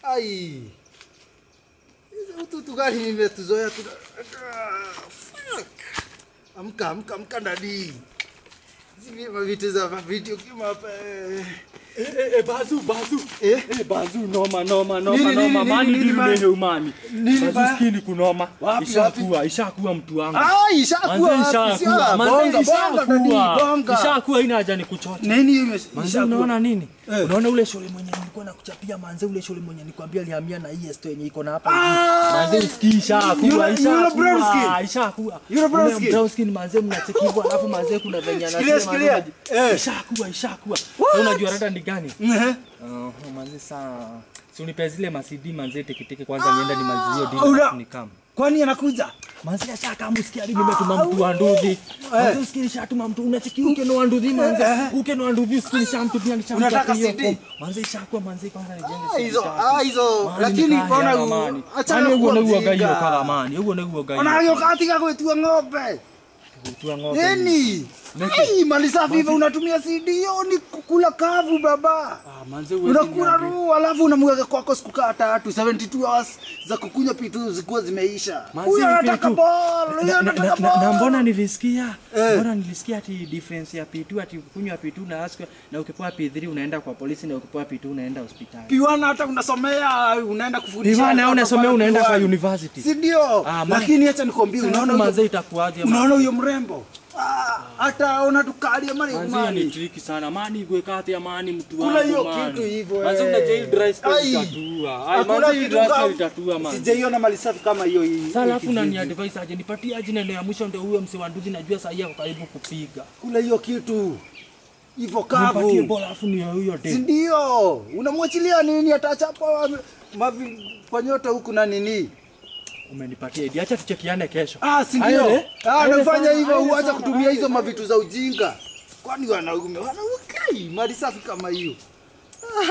Ai. Hizo ututu gani nimetuzoea tu. Ah, Fuck. Amka, amka, amka ndani. Hizi vitu za video kama hapa. eh. Eh, eh, eh, bazu, bazu. Eh? Eh, bazu, noma, noma, noma, Nini, nini, noma. nini, Mani nini, nini man? mwenye umani. Nini Bazu baya? skini kunoma. Wapi, Ishakuwa, ishakuwa mtu wangu. Ah, ishakuwa. Manze wapi? ishakuwa, Sia, manze bonga, bonga ndani, ishakuwa. bonga. Ishakuwa ina haja ni kuchota. Nini hiyo ime- Manze ishakuwa? unaona nini? Eh. Unaona ule shule mwenye nilikuwa nakuchapia manze ule shule mwenye nilikwambia alihamia na hii esto yenye iko na hapa hivi. Ah! Manze usikii ishakuwa, Yule- yule brown ishakuwa, skin? ishakuwa. Yule brown Ule skin? brown skin manze mnacheki hivyo alafu manze kuna venye Shikilia, anasema shikilia. manze, Eh. Ishakuwa, ishakuwa. What? Sasa unajua rada ni gani? Ehe. Oh, manze saa. Si unipe zile masidi manze teketeke kwanza nienda nimalizie hiyo deal Una- alafu nikam. Kwani anakuja? Manze acha kama usikia hadi nimetuma mtu wa nduthi. Manze usikia nishatuma mtu unacheki uke no wa nduthi manze. Uke no wa nduthi usikia nishamtumia nishamtumia. Unataka hiyo CD? form. Manze ishakuwa manze kwanza nijenge Ah, CD hizo- tatu. ah, hizo, Mani lakini nikaya mbona na u- mani. achana Mani kuwa uguo niguo mjinga. hiyo kala mani. Uguo niguo gai. Onayo katika kwetua ng'ombe. Kutua ng'ombe. Nini? Ai, mali safi hivyo unatumia CD hiyo ni kukula kavu baba. Ah, manze uwezi Unakula niambia. roho alafu unamweka kwako siku kaa tatu 72 hours za kukunywa pitu zikuwa zimeisha. Manze Huyu ni anataka P2. ball, huyu Na- na- anataka na- na- na ball. mbona nilisikia Eh. mbona nilisikia ati difference ya P2 ati kunywa P2 na askwa na ukipewa P3 unaenda kwa polisi na ukipewa P2 unaenda hospitali. Piwana hata unasomea unaenda kufundisha. Piwana watoto unasomea pale unaenda kwa Piwana. university. Si ndio? Ah, man. Lakini acha nikwambie unaona Unaona huyo- manze itakuwaje? man? unaona huyo mrembo? Ah, hata ona tukalia mali Manze hiyo ni mali. tricky sana. Mani igwe kati ya mani mtu Kula wangu. hiyo man. kitu hivyo, Manze eh. unajua hii dry spell Ai. itatua. Ai Hakuna manze hii kitu dry kama- spell itatua man. Sijaiona mali safi kama hiyo hii. Sasa alafu hii nani kijiji. advice aje nipatie aje neno ya mwisho ndio huyo mse wa nduzi najua saa hii ako karibu kupiga. Kula hiyo kitu. Hivyo Nipatie kavu. bola alafu ni huyo Si dem. ndio? Unamwachilia nini atachapa mavipanyota huku na nini? Umenipatia idi. Acha tuchekiane kesho. Ah, si Ayo, ndio? eh? Ah, Ayo unafanya sana, hivyo ayo huacha sana, kutumia ayo hizo sana. mavitu za ujinga. Kwani wanaume wanaukai mali safi kama hiyo?